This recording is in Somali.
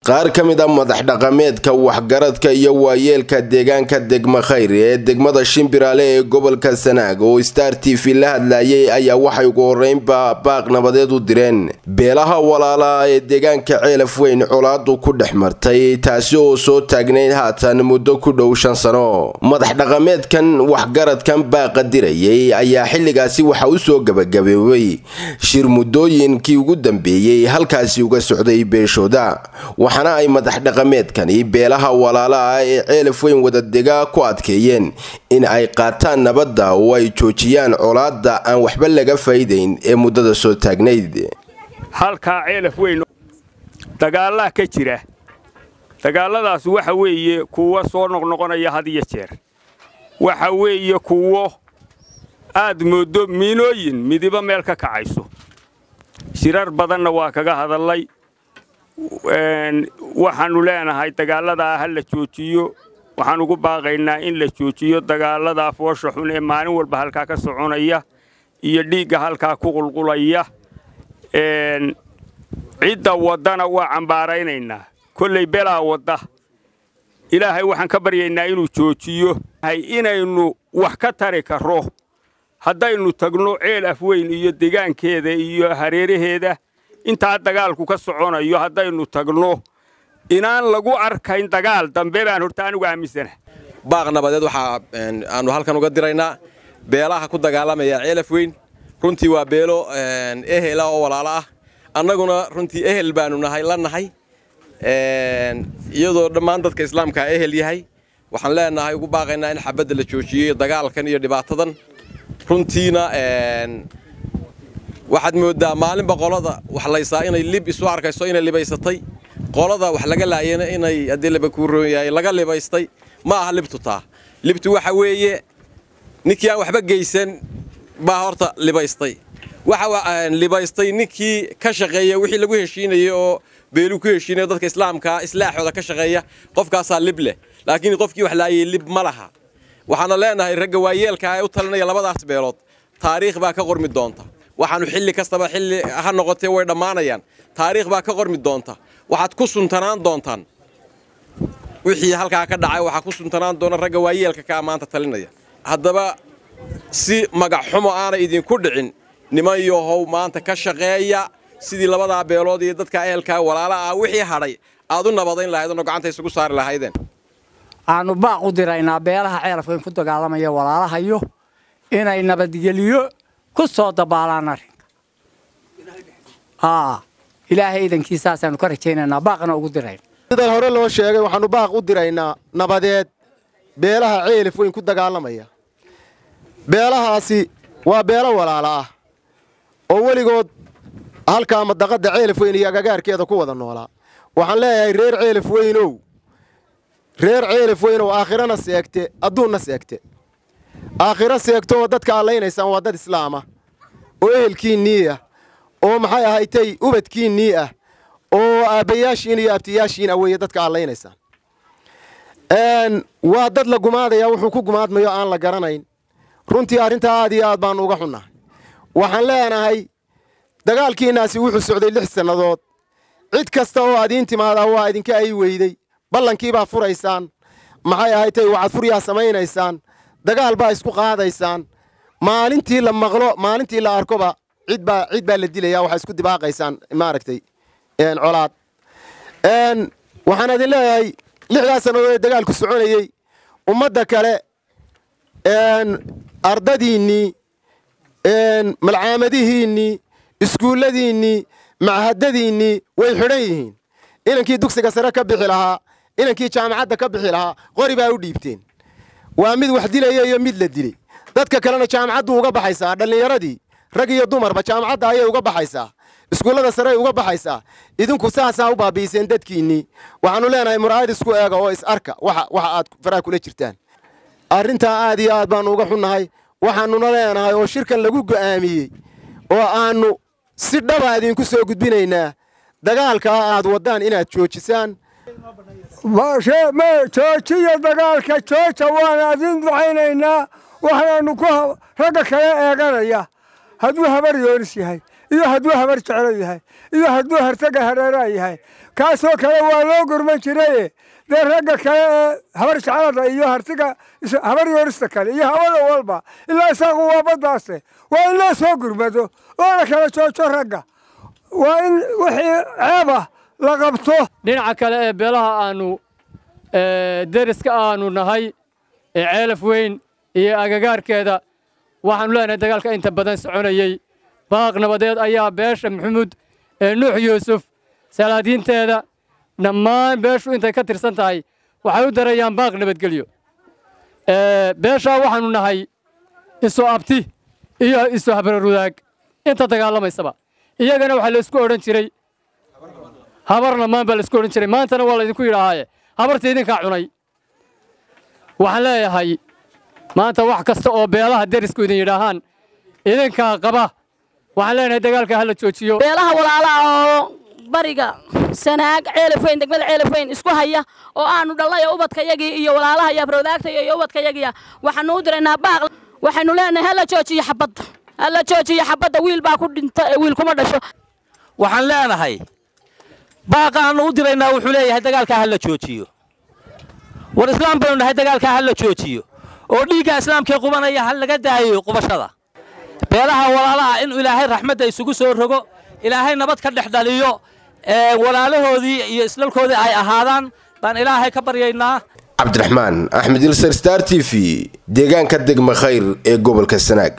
qaar ka mid a madax dhaqameedka waxgaradka iyo waayeelka deegaanka degma khayr ee degmada shimbiraale ee gobolka sanaag oo star t v la hadlayay ayaa waxay ugu horeynba baaq nabadeed u direen beelaha walaala ee deegaanka ceelaf weyn colaadu ku dhex martay taasi oo soo taagnayd haatan muddo ku dhow shan sano madax dhaqameedkan waxgaradkan baaqa dirayay ayaa xilligaasi waxa u soo gabagaboobay shir muddooyinkii ugu dambeeyey halkaasi uga socday beeshooda waxaana ay madax dhaqameedkani beelaha walaala ah ee ceelaf weyn wadadega ku adkeeyeen in ay qaataan nabadda oo ay joojiyaan colaadda aan waxba laga faa'iidayn ee muddada soo taagnayd halkaa ceelaf weyn dagaallaa ka jira dagaalladaas waxa weeye kuwo soo noqnoqonaya had iyo jeer waxa weeye kuwo aad mooddo miinooyin midiba meel ka kacayso shirar badanna waa kaga hadallay waxaannu leenahay dagaalladaa ha la joojiyo waxaan ugu baaqaynaa in la joojiyo dagaalladaa foosha xun ee maalin walba halkaa ka soconaya iyo dhiigga halkaa ku qulqulaya cidda waddana waa cambaaraynaynaa kollay belaa wadda ilaahay waxaan ka baryaynaa inuu joojiyo inaynu wax ka tari karro haddaynu tagno ceel afweyn iyo degaankeeda iyo hareeraheeda intaa dagaalku ka soconayo haddaynu tagno inaan lagu arkayn dagaal dambe baan horta anigu aaminsana baaq nabadeed waxaa aanu halkan uga diraynaa beelaha ku dagaalamaya ceelaf weyn runtii waa beelo ehela oo walaalo ah annaguna runtii ehel baanu nahay la nahay iyadoo dhammaan dadka islaamkaa ehel yahay waxaan leenahay ugu baaqaynaa in xabadda la joojiyo dagaalkan iyo dhibaatadan runtiina waxaad mooddaa maalinba qolada wax laysaa inay lib isu arkayso inay libaysatay qolada wax laga laayana inay haddii laba kuu roon yahay laga libaystay ma aha libtu taa libtu waxa weeye ninkii aan waxba geysan baa horta libaystay waxa libaystay ninkii ka shaqeeya wixii lagu heshiinayay oo beeluu ku heshiinayo dadka islaamkaa islaaxooda ka shaqeeya qofkaasaa lib leh laakiin qofkii wax laayay lib ma laha waxaana leenahay ragga waayeelka ee u talinaya labadaas beelood taariikh baa ka qormi doonta waxaanu xilli kastaba xilli ha noqotee way dhammaanayaan taariikh baa ka qormi doonta waxaad ku suntanaan doontaan wixii halkaa ka dhacay waxaa ku suntanaan doona ragga waayeelka kaa maanta talinaya haddaba si magac xumo aanay idinku dhicin niman yahow maanta ka shaqeeya sidii labadaa beelood iyo dadka ehelkaa walaala ah wixii hadhay aad u nabadayn lahaydeenoo gacanta isugu saari lahaydeen aanu baaq u diraynaa beelaha ceelafweyn ku dagaalamaya walaalahayo inay nabadgeliyo ku soo dabaalaan arrinka ilaahay idankiisaasaanu ka rajaynaynaa baaqna ugu dirayna sidan hore loo sheegay waxaannu baaq u diraynaa nabadeed beelaha ceelif weyn ku dagaalamaya beelahaasi waa beelo walaala ah oo weligood halkaa madaqadda ceelif weyn iyo agagaarkeeda ku wada noolaa waxaan leeyahay reer ceelif weynow reer ceelif weynow aakhirana seegte adduunna seegte aakhiro seegto oo dadka allaynaysaan waa dad islaama oo ehelkiinnii ah oo maxay ahaytay ubadkiinnii ah oo aabbayaashiin iyo abtiyaashiin ah weeye dadka allaynaysaan waa dad la gumaadaya wuxuu ku gumaadmayo aan la garanayn runtii arrintaa aad iyo aad baannu uga xunnahay waxaan leenahay dagaalkiinnaasi wuxuu socday lix sannadood cid kasta oo adiin timaadaa waa idinka ay weyday ballankii baa furaysaan maxay ahaytay waxaad furyaa samaynaysaan dagaal baa isku qaadaysaan maalintii la maqlo maalintii la arkoba cid baa cid baa la dilaya waxaa isku dibaaqaysaan maaragtay colaad waxaan idin leeyahay lixdaas sannadood ee dagaalku soconayey ummadda kale ardadiinnii malcaamadihiinnii iskuulladiinnii machadadiinnii way xidhan yihiin inankii dugsiga sare ka bixi lahaa inankii jaamacadda ka bixi lahaa qori baa u dhiibteen waa mid wax dilaya iyo mid la dilay dadka kalena jaamacaddu uga baxaysaa dhallinyaradii rag iyo dumarba jaamacadda ayay uga baxaysaa iskuullada sarey uga baxaysaa idinku saasaa u baabi'iseen dadkiinnii waxaannu leenahay muraayad isku eega oo is arka waxa aad faraha kula jirtaan arrintaa aad iyo aad baannu uga xunnahay waxaannuna leenahay oo shirkan lagu go'aamiyey oo aannu si dhaba idinku soo gudbinaynaa dagaalkaa aad waddaan inaad joojisaan joojiya dagaalka jooja waan idin ducaynaynaa waxaanu ku ragga kale eeganaya hadduu habar yoonis yahay iyo hadduu habar jeclo yahay iyo hadduu hartaga hareeraa yahay kaasoo kale waa loo gurman jiraye dee ragga kale ee habar jeclada iyo hartiga habar yoorista kale iyo hawada walba ilaa isaaqu waa baddaase waa in loo soo gurmado oo la kala joojo ragga waa in wixii ceebah la qabto dhinaca kale ee beelaha aanu deriska aanu nahay ee ceelaf weyn iyo agagaarkeeda waxaanu leenahay dagaalka inta badan soconayey baaq nabadeed ayaa beesha maxamuud ee nuux yuusuf salaadiinteeda dhammaan beeshu intay ka tirsan tahay waxay u darayaan baaq nabadgelyo beeshaa waxaanu nahay isu abti iyo isu habrarudaag inta dagaalamaysaba iyagana waxaa laysku odhan jiray habar lamaan baa laysku odhan jiray maantana waa laydinku yidhaahaaye habartii idinkaa cunay waxaan leeyahay maanta wax kasta oo beelaha derisku idin yidhaahaan idinkaa qaba waxaan leenahay dagaalka hala joojiyo beelaha walaalaha oo bariga sanaag ceelafayn degmada ceelafayn isku haya oo aanu dhallay ubadkayagii iyo walaalaha iyo abrowdaagtaya iyo ubadkayagiya waxaanu u diraynaa baaq waxaynu leenahay hala joojiyo xabadda hala joojiyo xabadda wiil baa ku dhinta wiil kuma dhasho waxaan leenahay baaqa aanu u diraynaa wuxuu leeyahay dagaalkaa hala joojiyo war islaam baynu nahay dagaalkaa hala joojiyo oo dhiigga islaamkee qubanaya ha laga daayo qubashada beelaha walaalaha in ilaahay raxmadda isugu soo rogo ilaahay nabad ka dhex dhaliyo walaalahoodii iyo islalkoodii ay ahaadaan baan ilaahay ka baryaynaa cabdiraxmaan axmed ilsar star t v deegaanka degma khayr ee gobolka sanaag